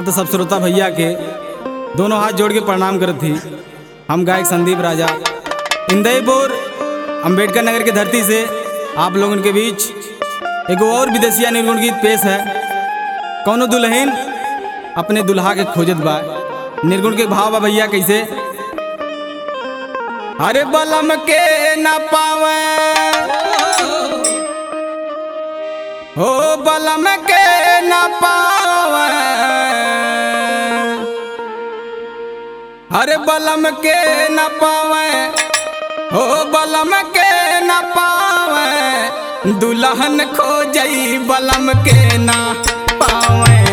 तो सब श्रोता भैया के दोनों हाथ जोड़ के प्रणाम करत थी हम गायक संदीप राजा इंदयपुर अंबेडकर नगर की धरती से आप लोगों के बीच एक और विदेशिया निर्गुण गीत पेश है कौनो दुल्हन अपने दुल्हा के खोजत बा निर्गुण के भाव बा भैया कैसे अरे बलम के न पावे हो बलम के न पावे अरे बलम के न पावे हो बलम के न पावे दुल्हन खो जई बलम के न पावे